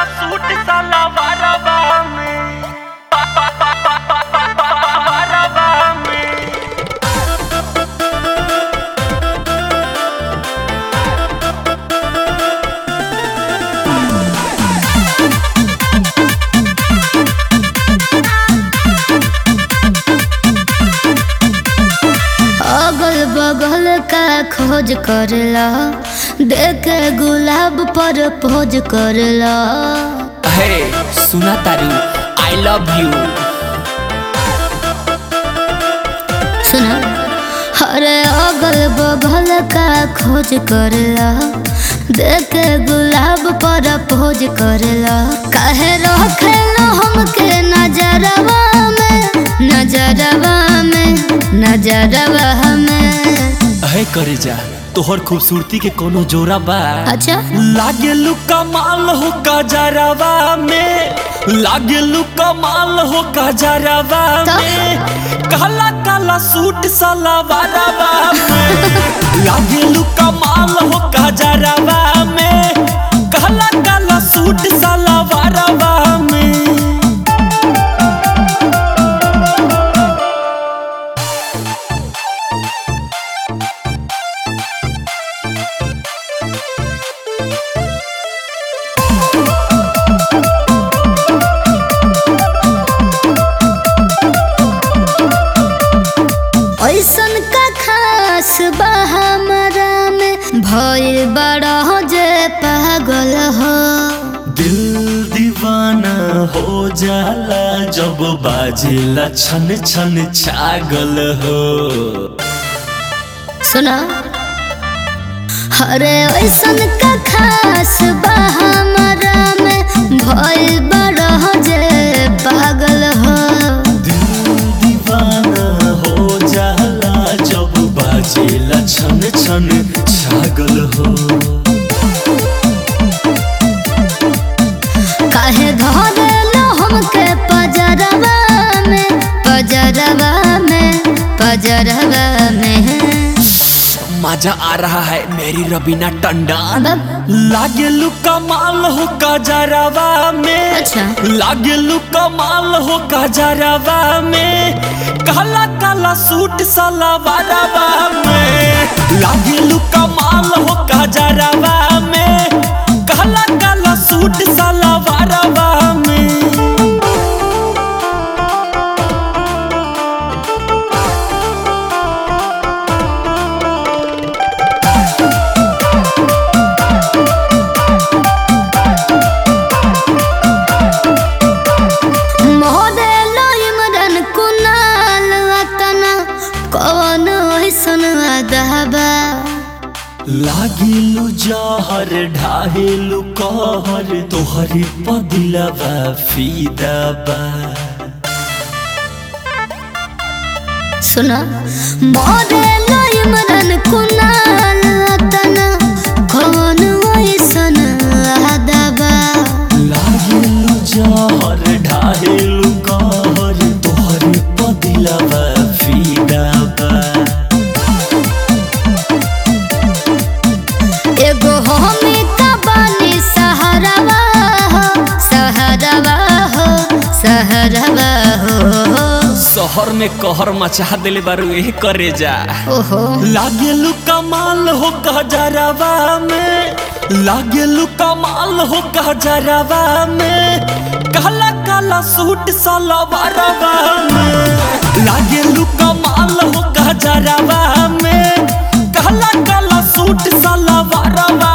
Suit सलवारवा में बारवा में अगल बगल का खोज करला देख गुलाब पर पोज करला हे सुना तारू आई लव यू सुना अरे अगल बगल का खोज करला देख गुलाब पर पोज करला काहे रखेला हमके नजरवा में नजरवा में नजरवा में हे करे जा तोहर खूबसूरती के कोनो जोरा बा अच्छा लागे लू कमाल हो गजरवा में लागे लू कमाल हो गजरवा तो? में काला काला सूट सलवारवा में लागे लू कमाल हो गजरवा में काला काला सूट सलवारवा में ऐसन का खास बा हमारा में भइल बड़ा हो जे पागल हो दिल दीवाना हो जाला जब बाजेला छन छन छागल हो सुना अरे ऐसन का खास बा हमारा में भइल बड़ा हो जे पागल हो दिल दीवाना हो जाला जब बाजेला छन छन छागल हो काहे धरेलो हमके पजरवा में पजरवा में पजरवा में मजा आ रहा है मेरी रबीना टंडन बब लागे लू कमाल हो गजरवा में अच्छा। लागे लू कमाल हो गजरवा में काला काला सूट सलवारवा में लागे लू कमाल हो गजरवा में काला काला सूट सलवारवा में मोदेलो इमरन कुनाल वतना कौन ऐसन अदबा लागिलु जहर ढाहेलु कहर तोहरे पदिलवा फिदाबा सुना मोदेलो इमरन कुनाल वतना कौन ऐसन अदबा लागिलु जहर ढाहेलु कहर तोहरे पदिलवा फिदाबा एगो हमी का बानी सहरवा हो सहरवा हो सहरवा हो शहर में कहर मचा दिले बारू ए करे जा ओहो लागेलु कमाल हो गजरवा में लागेलु कमाल हो गजरवा में काला काला सूट सलवारवा में लागेलु कमाल हो गजरवा में काला काला सूट सलवारवा